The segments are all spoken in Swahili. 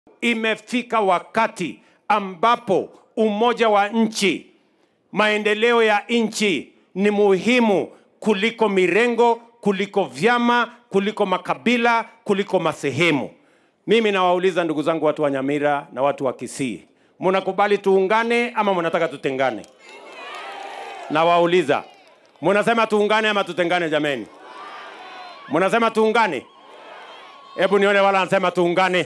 imefika wakati ambapo umoja wa nchi, maendeleo ya nchi ni muhimu kuliko mirengo, kuliko vyama, kuliko makabila, kuliko masehemu. Mimi nawauliza ndugu zangu, watu wa Nyamira na watu wa Kisii, mnakubali tuungane ama mnataka tutengane? Nawauliza, mnasema tuungane ama tutengane? Jameni, mnasema tuungane? Hebu nione wala anasema tuungane.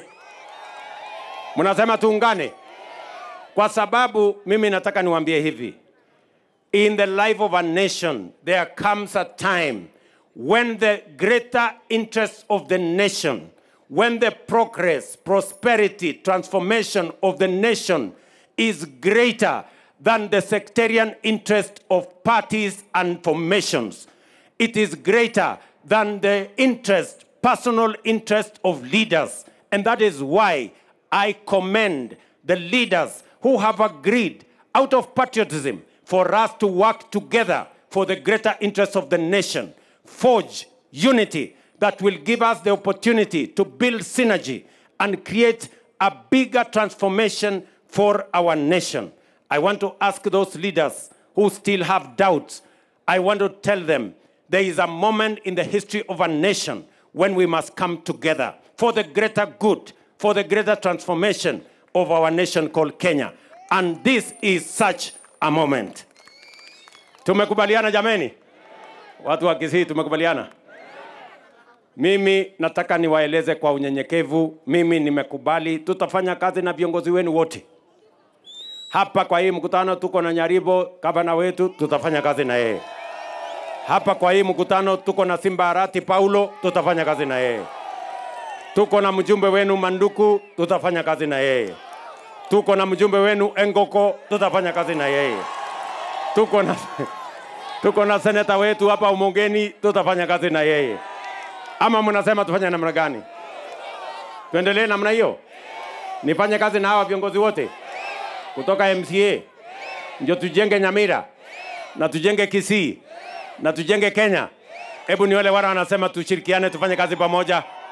Mnasema tuungane, kwa sababu mimi nataka niwaambie hivi, in the life of a nation there comes a time when the greater interest of the nation, when the progress, prosperity, transformation of the nation is greater than the sectarian interest of parties and formations. It is greater than the interest, personal interest of leaders. And that is why I commend the leaders who have agreed out of patriotism for us to work together for the greater interest of the nation, forge unity that will give us the opportunity to build synergy and create a bigger transformation for our nation. I want to ask those leaders who still have doubts, I want to tell them there is a moment in the history of a nation when we must come together for the greater good, for the greater transformation of our nation called Kenya. And this is such a moment. Tumekubaliana jameni? Watu wa Kisii tumekubaliana? Mimi nataka niwaeleze kwa unyenyekevu, mimi nimekubali, tutafanya kazi na viongozi wenu wote hapa. Kwa hii mkutano tuko na Nyaribo, gavana wetu, tutafanya kazi na yeye hapa. Kwa hii mkutano tuko na Simba Arati Paulo, tutafanya kazi na yeye. Tuko na mjumbe wenu Manduku, tutafanya kazi na yeye. Tuko na mjumbe wenu Engoko, tutafanya kazi na yeye. Tuko na tuko na seneta wetu hapa Umongeni, tutafanya kazi na yeye. Ama mnasema tufanye namna gani? Tuendelee namna hiyo? Nifanye kazi na hawa viongozi wote kutoka MCA ndio tujenge Nyamira na tujenge Kisii na tujenge Kenya. Hebu ni wale wale wanasema tushirikiane, tufanye kazi pamoja.